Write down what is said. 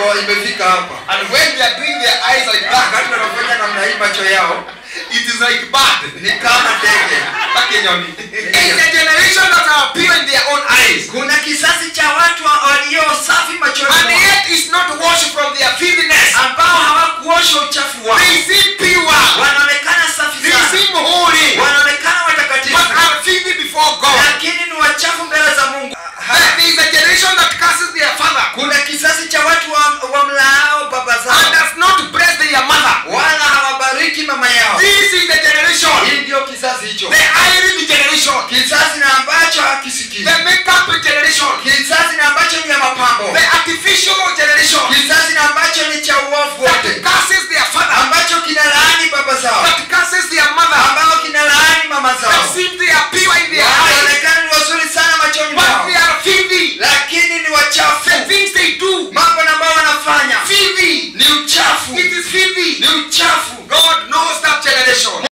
ndo imefika hapa And when they are doing their eyes like that, wakati wanafanya namna hii macho yao it is like bad. ni kama ndege It's a generation that are pure in their own eyes. kuna kisasi cha watu wa- walio safi machoni And mwao yet is not washed from their filthiness. ambao hawakuosha uchafu wao They seem pure. wanaonekana safi They sana seem holy. wanaonekana watakatifu But are filthy before God. lakini ni wachafu mbele za mungu There is a generation that curses their father kuna kisasi cha watu wa, wa mlaao baba and zao does not bless their mother. wala hawabariki mama yao This is the generation, hii ndio kisasi hicho the irony generation, kisasi na ambacho hakisikii the makeup generation, kisasi na ambacho ni ya mapambo the artificial generation kisasi na ambacho ni cha uovu that wote curses their father, ambacho kina laani baba zao that curses their mother, ambao kina laani mama zao that seem they are